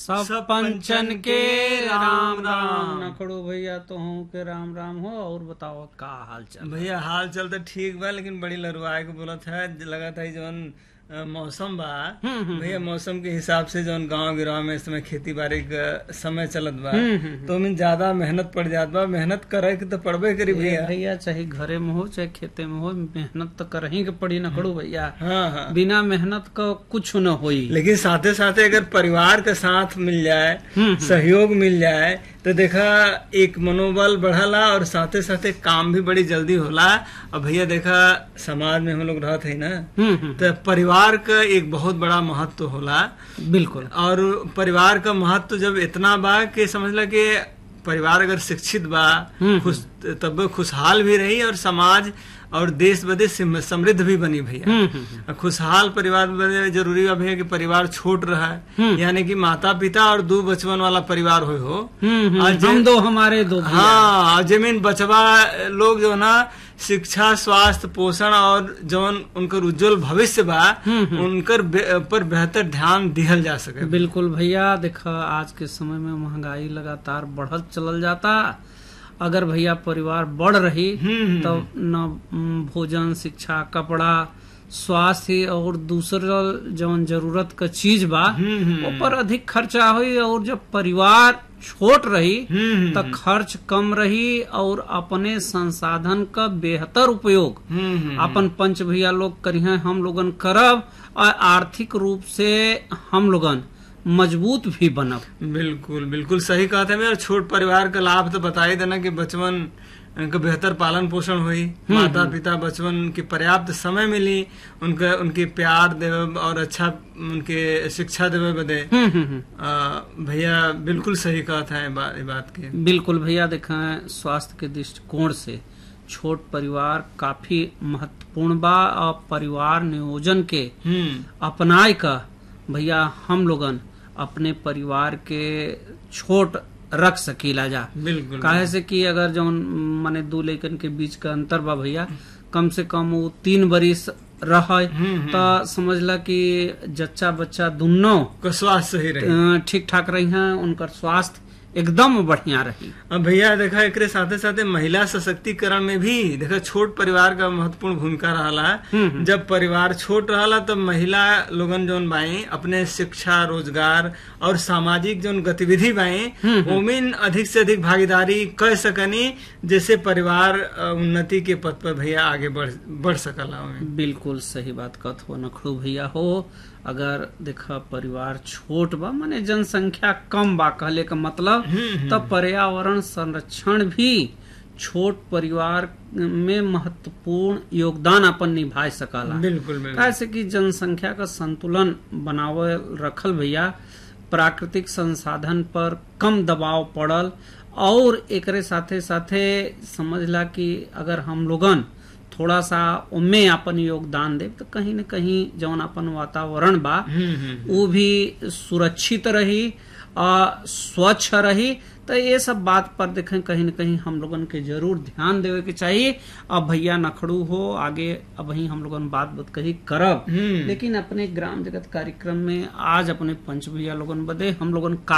सब पंचन के राम राम नखड़ो भैया तो हूँ के राम राम हो और बताओ का हाल चाल भैया हाल चाल तो ठीक बा लेकिन बड़ी लरुआए के बोलत है लगा था जौन अ, मौसम बा भैया मौसम के हिसाब से जौन गांव गिराव में इस समय खेती बाड़ी का समय चलत बा तो में ज्यादा मेहनत पड़ जात बा मेहनत करे के तो पड़बे करी ए, भैया भैया चाहे घरे में हो चाहे खेते में हो मेहनत तो करही के पड़ी नखड़ो भैया हाँ हाँ बिना मेहनत का कुछ न होई लेकिन साथे साथे अगर परिवार के साथ मिल जाए सहयोग मिल जाए तो देखा एक मनोबल बढ़ला और साथे साथे काम भी बड़ी जल्दी होला और भैया देखा समाज में हम लोग रहते हैं ना हम्म हम्म, तो परिवार का एक बहुत बड़ा महत्व होला बिल्कुल और परिवार का महत्व जब इतना बा कि समझला कि परिवार अगर शिक्षित बा खुश तब खुशहाल भी रही और समाज और देश बदे सिम- समृद्ध भी बनी भैया हम्म हम्म, और खुशहाल परिवार बदे जरूरी बा भैया कि परिवार छोट रहा है यानी कि माता पिता और दो बचपन वाला परिवार हो हो हम्म हम्म, और जे- हम दो हमारे दो भैया। हाँ और जमीन बचवा लोग जो ना शिक्षा स्वास्थ्य पोषण और जौन उनकर उज्जवल भविष्य बा उनकर बे- पर बेहतर ध्यान दिहल जा सके बिल्कुल भैया देखा आज के समय में महंगाई लगातार बढ़त चलल जाता अगर भैया परिवार बढ़ रही हम्म, तो न म, भोजन शिक्षा कपड़ा स्वास्थ्य और दूसरा जौन जरूरत का चीज बा ऊपर अधिक खर्चा हुई और जब परिवार छोट रही हम्म, तो खर्च कम रही और अपने संसाधन का बेहतर उपयोग हम्म, हम्म, अपन पंच भैया लोग करिए हम लोगन करब और आर्थिक रूप से हम लोगन मजबूत भी बनब बिल्कुल बिल्कुल सही कहा था मैं और छोट परिवार का लाभ तो बता ही देना कि बचपन का बेहतर पालन पोषण हुई माता पिता बचपन की पर्याप्त समय मिली उनका उनके प्यार देवे और अच्छा उनके शिक्षा देवे बदे हम्म, हम्म, हम्म। आ, भैया बिल्कुल सही कहा था ये बात, ये बात की बिल्कुल भैया देखें स्वास्थ्य के दृष्टिकोण से छोट परिवार काफी महत्वपूर्ण बा और परिवार नियोजन के हम्म अपनाए का भैया हम लोगन अपने परिवार के छोट रख सकीला जा बिल्कुल काहे से कि अगर जौन माने दू लइकन के बीच का अंतर बा भैया कम से कम वो तीन बरिस रहे तो समझला कि जच्चा बच्चा दुनो का स्वास्थ्य सही रहे ठीक ठाक रही हैं उनकर स्वास्थ्य एकदम बढ़िया रही अब भैया देखा एकरे साथे साथे महिला सशक्तिकरण में भी देखा छोट परिवार का महत्वपूर्ण भूमिका रहा जब परिवार छोट रहा तब महिला लोगन जोन बाई अपने शिक्षा रोजगार और सामाजिक जोन गतिविधि बाई ओमिन अधिक से अधिक भागीदारी कर सकनी जैसे परिवार अ, उन्नति के पथ पर भैया आगे बढ़ बढ़ सकला ओमिन बिल्कुल सही बात कहत हो नखड़ू भैया हो अगर देखा परिवार छोट बा माने जनसंख्या कम बा कहले का मतलब तब पर्यावरण संरक्षण भी छोट परिवार में महत्वपूर्ण योगदान अपन निभा सकला बिल्कुल बिल्कुल कैसे कि जनसंख्या का संतुलन बनावे रखल भैया प्राकृतिक संसाधन पर कम दबाव पड़ल और एकरे साथे साथे समझला कि अगर हम लोगन थोड़ा सा उनमें अपन योगदान दे तो कहीं न कहीं जौन अपन वातावरण बा हम्म हम्म वो भी सुरक्षित रही और स्वच्छ रही तो ये सब बात पर देखें कहीं न कहीं हम लोगन के जरूर ध्यान देवे के चाहिए अब भैया नखड़ू हो आगे अब वही हम लोगन बात बात कही करब हम्म लेकिन अपने ग्राम जगत कार्यक्रम में आज अपने पंच भैया लोगन बदे हम लोगन का